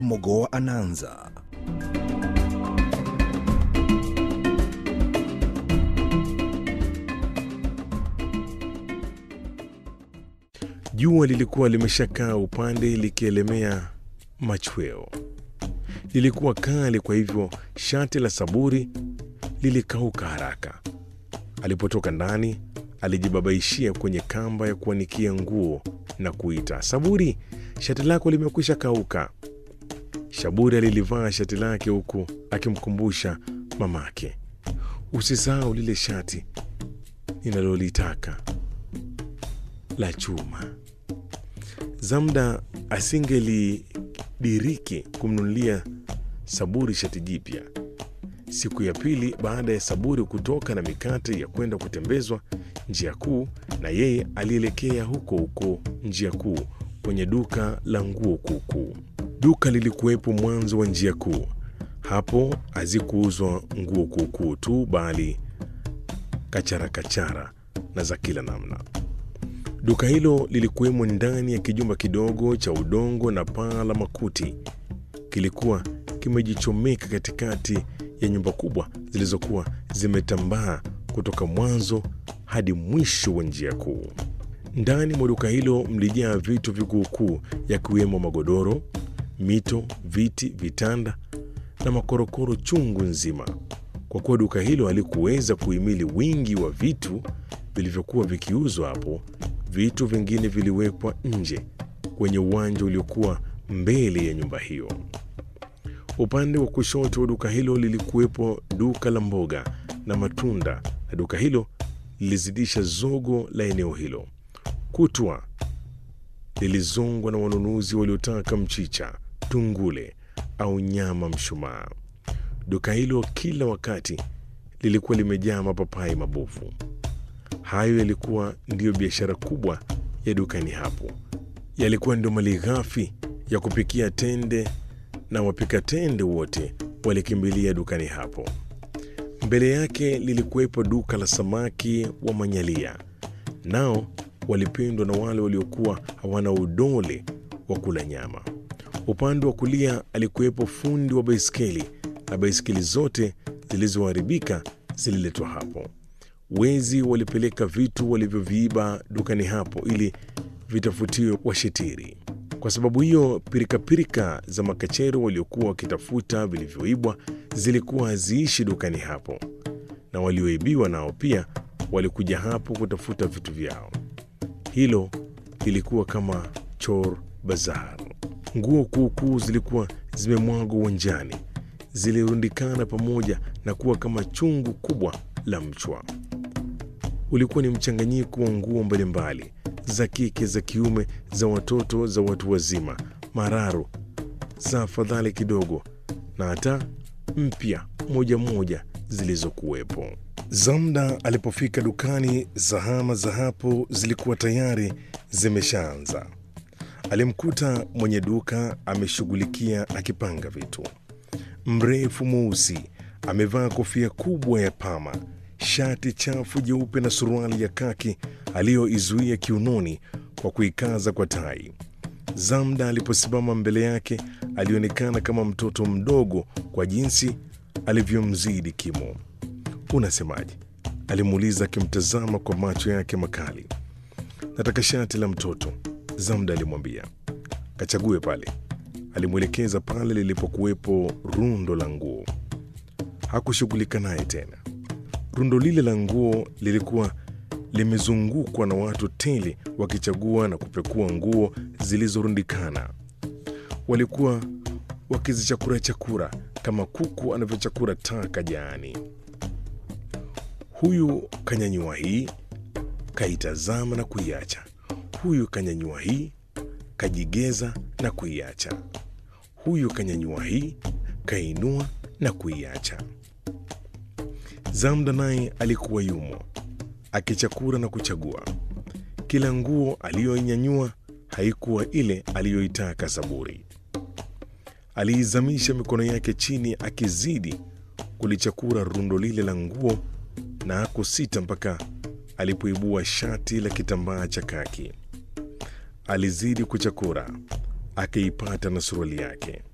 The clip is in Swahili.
Mogoa anaanza. Jua lilikuwa limeshakaa upande likielemea machweo. Lilikuwa kali, kwa hivyo shati la Saburi lilikauka haraka. Alipotoka ndani, alijibabaishia kwenye kamba ya kuanikia nguo na kuita, Saburi, shati lako limekwisha kauka. Shaburi alilivaa shati lake huku akimkumbusha mamake, usisahau lile shati ninalolitaka la chuma. Zamda asingelidiriki kumnunulia Saburi shati jipya. Siku ya pili baada ya Saburi kutoka na mikate ya kwenda kutembezwa njia kuu, na yeye alielekea huko huko njia kuu kwenye duka la nguo kuukuu. Duka lilikuwepo mwanzo wa njia kuu. Hapo hazikuuzwa nguo kuukuu tu, bali kachara kachara na za kila namna. Duka hilo lilikuwemo ndani ya kijumba kidogo cha udongo na paa la makuti. Kilikuwa kimejichomeka katikati ya nyumba kubwa zilizokuwa zimetambaa kutoka mwanzo hadi mwisho wa njia kuu. Ndani mwa duka hilo mlijaa vitu vikuukuu, yakiwemo magodoro, mito, viti, vitanda na makorokoro chungu nzima. Kwa kuwa duka hilo halikuweza kuhimili wingi wa vitu vilivyokuwa vikiuzwa hapo, vitu vingine viliwekwa nje kwenye uwanja uliokuwa mbele ya nyumba hiyo. Upande wa kushoto wa duka hilo lilikuwepo duka la mboga na matunda, na duka hilo lilizidisha zogo la eneo hilo. Kutwa lilizongwa na wanunuzi waliotaka mchicha, tungule au nyama mshumaa. Duka hilo kila wakati lilikuwa limejaa mapapai mabovu. Hayo yalikuwa ndiyo biashara kubwa ya dukani hapo, yalikuwa ndio mali ghafi ya kupikia tende, na wapika tende wote walikimbilia dukani hapo. Mbele yake lilikuwepo duka la samaki wa manyalia, nao walipendwa na wale waliokuwa hawana udole wa kula nyama. Upande wa kulia alikuwepo fundi wa baiskeli, na baiskeli zote zilizoharibika zililetwa hapo. Wezi walipeleka vitu walivyoviiba dukani hapo ili vitafutiwe washitiri. Kwa sababu hiyo, pirikapirika za makachero waliokuwa wakitafuta vilivyoibwa zilikuwa haziishi dukani hapo, na walioibiwa nao pia walikuja hapo kutafuta vitu vyao. Hilo lilikuwa kama chor bazar. Nguo kuukuu zilikuwa zimemwagwa uwanjani, zilirundikana pamoja na kuwa kama chungu kubwa la mchwa. Ulikuwa ni mchanganyiko wa nguo mbalimbali za kike, za kiume, za watoto, za watu wazima, mararu, za afadhali kidogo, na hata mpya moja moja zilizokuwepo. Zamda alipofika dukani, zahama za hapo zilikuwa tayari zimeshaanza. Alimkuta mwenye duka ameshughulikia akipanga vitu. Mrefu mweusi, amevaa kofia kubwa ya pama, shati chafu jeupe na suruali ya kaki aliyoizuia kiunoni kwa kuikaza kwa tai. Zamda aliposimama mbele yake alionekana kama mtoto mdogo kwa jinsi alivyomzidi kimo. Unasemaje? alimuuliza akimtazama kwa macho yake makali. Nataka shati la mtoto, Zamda alimwambia. Kachague pale. Alimwelekeza pale lilipokuwepo rundo la nguo. Hakushughulika naye tena. Rundo lile la nguo lilikuwa limezungukwa na watu tele wakichagua na kupekua nguo zilizorundikana. Walikuwa wakizichakura chakura kama kuku anavyochakura taka jaani. Huyu kanyanyua hii, kaitazama na kuiacha. Huyu kanyanyua hii, kajigeza na kuiacha. Huyu kanyanyua hii, kainua na kuiacha. Zamda naye alikuwa yumo akichakura na kuchagua. Kila nguo aliyoinyanyua haikuwa ile aliyoitaka Saburi. Aliizamisha mikono yake chini akizidi kulichakura rundo lile la nguo, na hakusita mpaka alipoibua shati la kitambaa cha kaki. Alizidi kuchakura, akaipata na suruali yake.